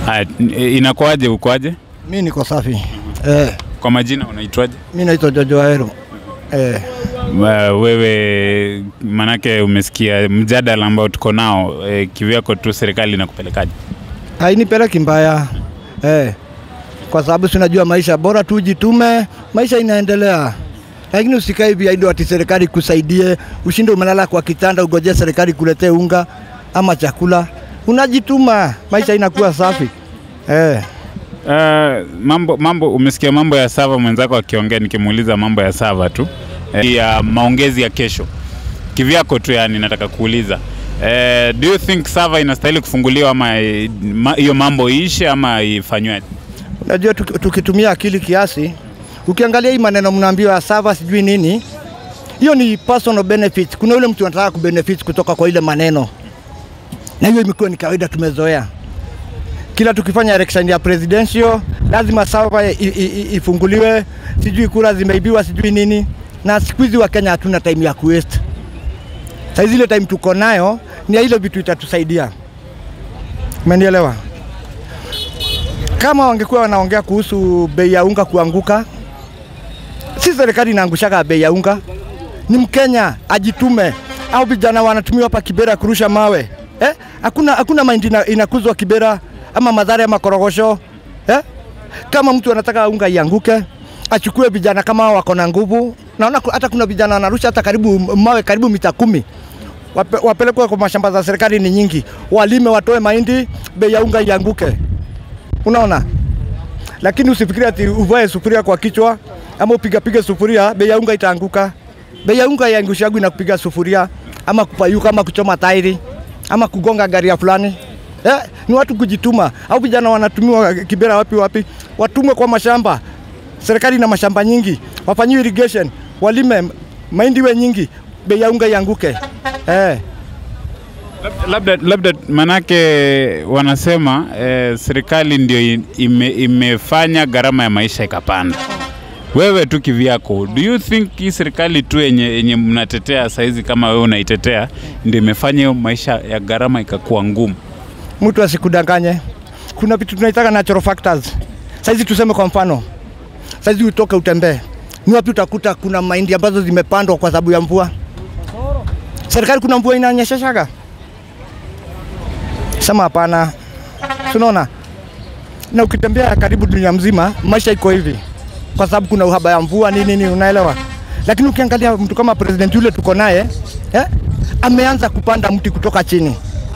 Haya, inakuwaje, ukoaje? Mi niko safi eh. Kwa majina unaitwaje? Mi naitwa Jojo Waero eh. Wa- Wewe manake umesikia mjadala ambao tuko nao e, kivyako tu serikali inakupelekaje? Hainipeleki mbaya eh. Kwa sababu sinajua maisha bora tu jitume, maisha inaendelea, lakini usikae hivi aido ati serikali kusaidie, ushinde umelala kwa kitanda ugojee serikali kuletee unga ama chakula. Unajituma, maisha inakuwa safi eh. Uh, mambo mambo umesikia mambo ya Sava mwenzako akiongea, nikimuuliza mambo ya Sava tu eh, ya maongezi ya kesho kivyako tu, yani nataka kuuliza eh, do you think Sava inastahili kufunguliwa ama eh, ma- hiyo mambo iishe ama ifanywe? Unajua tuki- tukitumia akili kiasi, ukiangalia hii maneno mnaambiwa ya sava sijui nini, hiyo ni personal benefit. Kuna yule mtu anataka kubenefit kutoka kwa ile maneno, na hiyo imekuwa ni kawaida, tumezoea. Kila tukifanya election ya presidential lazima sava i- i- i- ifunguliwe, sijui kura zimeibiwa, sijui nini. Na siku hizi wa Kenya hatuna time ya kuwaste. Saizi ile time tuko nayo ni ya ile vitu itatusaidia. Umenielewa? kama wangekuwa wanaongea kuhusu bei ya unga kuanguka, si serikali inaangushaga bei ya unga, ni Mkenya ajitume, au vijana wanatumiwa hapa Kibera kurusha mawe eh? Hakuna, hakuna mahindi ina- inakuzwa Kibera ama Mathare ama Korogosho eh? Kama mtu anataka unga ianguke, achukue vijana kama hao wako na nguvu. Naona ku- hata kuna vijana wanarusha hata karibu mawe karibu mita kumi Wape, wapelekwe kwa mashamba za serikali ni nyingi, walime, watoe mahindi, bei ya unga ianguke unaona lakini usifikiri ati uvae sufuria kwa kichwa ama upigapige sufuria bei ya unga itaanguka bei ya unga yaangushagu na kupiga sufuria ama kupayuka ama kuchoma tairi ama kugonga gari ya fulani eh, ni watu kujituma au vijana wanatumiwa kibera wapi wapi watumwe kwa mashamba serikali na mashamba nyingi wafanyiwe irrigation walime mahindi we nyingi bei ya unga ianguke eh. Labda, labda manake wanasema eh, serikali ndio i- ime, imefanya gharama ya maisha ikapanda. Wewe tu kivyako, do you think hii serikali tu yenye, yenye mnatetea saizi kama wewe unaitetea ndio imefanya hiyo maisha ya gharama ikakuwa ngumu? mtu asikudanganye. Kuna vitu tunaitaka natural factors. Saizi tuseme kwa mfano, saizi utoke utembee, ni wapi utakuta kuna mahindi ambazo zimepandwa kwa sababu ya mvua? Serikali kuna mvua inanyesheshaga? Sema hapana, tunaona na ukitembea karibu dunia mzima, maisha iko hivi kwa sababu kuna uhaba ya mvua nini nini, unaelewa. Lakini ukiangalia mtu kama president yule tuko naye eh, ameanza kupanda mti kutoka chini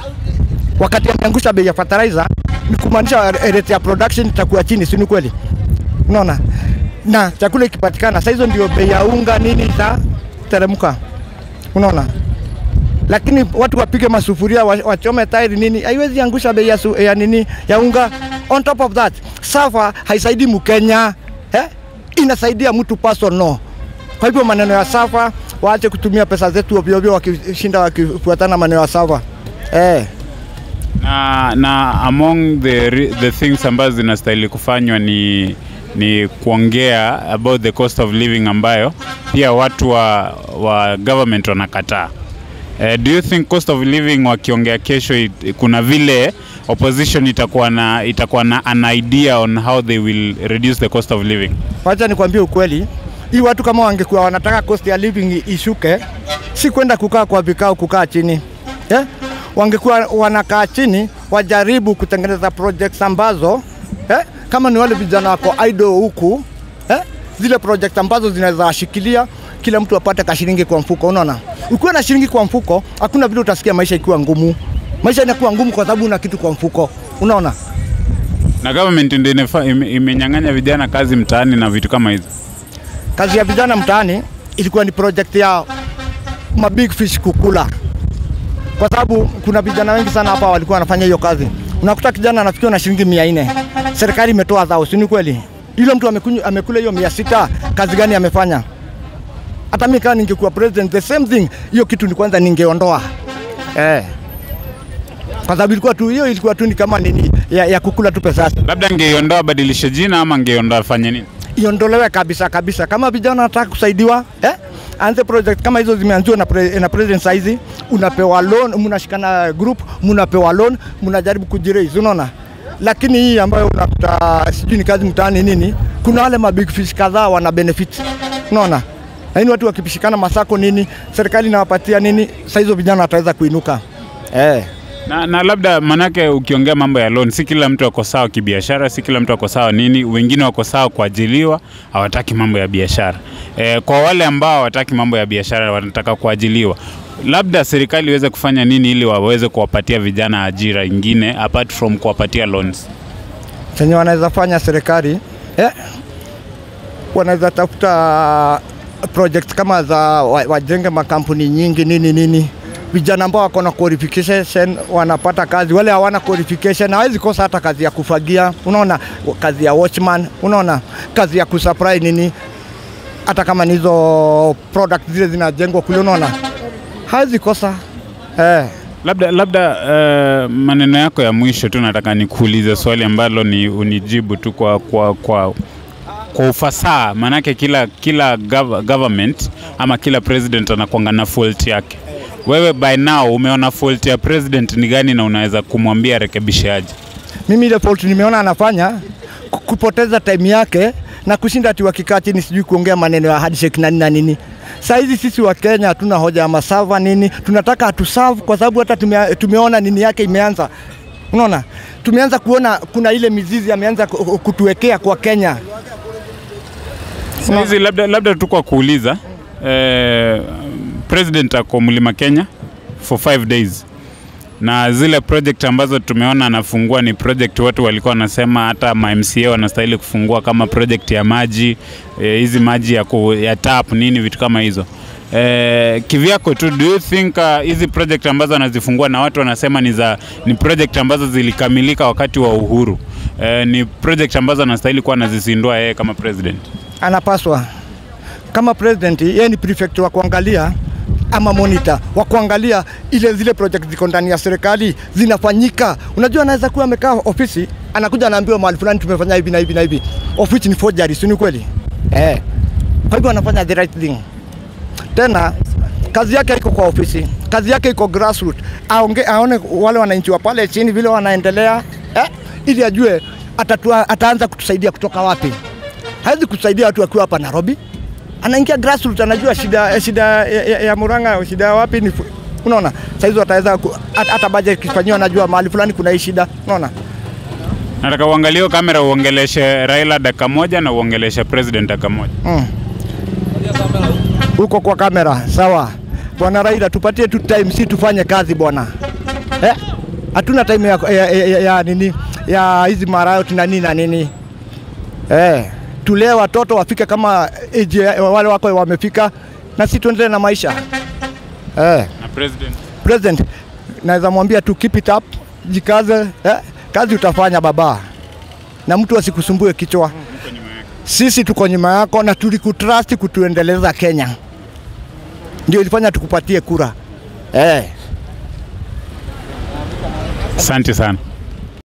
wakati ameangusha bei ya fertilizer ni kumaanisha rate ya production itakuwa chini, si ni kweli? Unaona, na chakula ikipatikana, saa hizo ndio bei ya unga nini itateremka, unaona. Lakini watu wapige masufuria wa- wachome tairi nini, haiwezi angusha bei ya, su- ya nini ya unga. On top of that, safa haisaidii Mkenya eh? inasaidia mtu personal. Kwa hivyo maneno ya safa waache kutumia pesa zetu ovyo ovyo, wakishinda wakifuatana maneno ya safa eh. na, na among the, re- the things ambazo zinastahili kufanywa ni ni kuongea about the cost of living ambayo pia watu wa, wa government wanakataa. Uh, do you think cost of living wakiongea kesho it, kuna vile opposition itakuwa na itakuwa na an idea on how they will reduce the cost of living? Wacha nikwambie ukweli, hii watu kama wangekuwa wanataka cost ya living i- ishuke, si kwenda kukaa kwa vikao, kukaa chini eh? Wangekuwa wanakaa chini, wajaribu kutengeneza projects ambazo eh? kama ni wale vijana wako idle huku eh? zile projects ambazo zinaweza washikilia kila mtu apate kashilingi kwa mfuko. Unaona, ukiwa na shilingi kwa mfuko, hakuna vile utasikia maisha ikiwa ngumu. Maisha inakuwa ngumu kwa sababu una kitu kwa mfuko, unaona. Na government ndio inefa- ime- imenyang'anya vijana kazi mtaani na vitu kama hizo. kazi ya vijana mtaani ilikuwa ni project ya ma big fish kukula, kwa sababu kuna vijana wengi sana hapa walikuwa wanafanya hiyo kazi. Unakuta kijana anafikiwa na shilingi mia nne serikali imetoa zao, si ni kweli? Yule mtu amekunywa, amekula hiyo mia sita kazi gani amefanya? Hata mimi kama ningekuwa president, the same thing, hiyo kitu ni kwanza ningeondoa eh, kwa sababu ilikuwa tu hiyo ilikuwa tu ni kama nini ya, ya kukula tu pesa Labda angeiondoa badilishe jina ama angeiondoa afanye nini? iondolewe kabisa kabisa. Kama vijana wanataka kusaidiwa eh? Anze project kama hizo zimeanziwa na, pre, na president saizi, unapewa loan, mnashikana group, mnapewa loan, mnajaribu kujiraise, unaona lakini hii ambayo unakuta sijui ni kazi mtaani nini, kuna wale mabig fish kadhaa wana benefit, unaona lakini watu wakipishikana masako nini, serikali inawapatia nini, saa hizo vijana wataweza kuinuka eh. Na, na labda manake ukiongea mambo ya loan, si kila mtu ako sawa kibiashara, si kila mtu ako sawa nini. Wengine wako sawa kuajiliwa, hawataki mambo ya biashara. E, kwa wale ambao hawataki mambo ya biashara, wanataka kuajiliwa, labda serikali iweze kufanya nini ili waweze kuwapatia vijana ajira ingine apart from kuwapatia loans? chenye wanaweza fanya serikali eh, wanaweza tafuta project kama za wa- wajenge makampuni nyingi nini nini, vijana ambao wako na qualification wanapata kazi, wale hawana qualification hawezi kosa hata kazi ya kufagia, unaona, kazi ya watchman, unaona, kazi ya kusupply nini, hata kama ni hizo product zile zinajengwa kule, unaona, hawezi kosa eh. Labda labda uh, maneno yako ya mwisho tu nataka nikuulize swali ambalo ni unijibu tu kwa kwa kwa kwa ufasaha, maanake kila kila gov government ama kila president anakuanga na fault yake. Wewe by now umeona fault ya president ni gani na unaweza kumwambia rekebishe aje? mimi ile fault nimeona anafanya ku- kupoteza time yake na kushinda ati wakikaa chini sijui kuongea maneno ya handshake na nini na nini. Saa hizi sisi wa Kenya hatuna hoja ya masava nini, tunataka atuserve kwa sababu hata tume, tumeona nini yake imeanza. Unaona, tumeanza kuona kuna ile mizizi ameanza ku- kutuwekea kwa Kenya. Sasa hizi labda labda tu kwa kuuliza eh, president ako mlima Kenya for five days na zile project ambazo tumeona anafungua ni project watu walikuwa wanasema hata ma MCA wanastahili kufungua kama project ya maji eh, hizi maji ya, ku, ya tap nini vitu kama hizo eh, kivyako tu do you think uh, hizi project ambazo anazifungua na watu wanasema ni za ni project ambazo zilikamilika wakati wa uhuru eh, ni project ambazo anastahili kuwa anazizindua yeye kama president Anapaswa kama president, yeye ni prefect wa kuangalia ama monitor wa kuangalia ile zile project ziko ndani ya serikali zinafanyika. Unajua, anaweza kuwa amekaa ofisi, anakuja anaambiwa mahali fulani tumefanya hivi na hivi na hivi, of which ni forgery, si ni kweli? Eh, kwa hivyo anafanya the right thing. Tena kazi yake iko kwa ofisi, kazi yake iko grassroots, aonge, aone wale wananchi wa pale chini vile wanaendelea eh, ili ajue atatua, ataanza kutusaidia kutoka wapi. Hawezi kutusaidia watu wakiwa hapa Nairobi, anaingia grassroots, anajua shida, eh, shida ya, ya, ya Murang'a, shida ya wapi ni fu- unaona. Saizi ataweza ku- hata hata budget kifanyiwa, anajua mahali fulani kuna hii shida, unaona. Nataka uangalie hiyo kamera uongeleshe Raila dakika moja na uongeleshe president dakika moja. Mm. Huko kwa kamera sawa. Bwana Raila, tupatie tu time, si tufanye kazi bwana eh? Hatuna time ya, ya, ya, ya, ya nini ya hizi marayot na nini na nini eh, tulee watoto wafike kama age ya- wale wako wamefika, na si tuendelee na maisha eh. Na president President, naweza mwambia tu keep it up, jikaze eh? Kazi utafanya baba, na mtu asikusumbue kichwa. Sisi tuko nyuma yako na tulikutrust kutuendeleza Kenya, ndio ilifanya tukupatie kura eh. asante sana.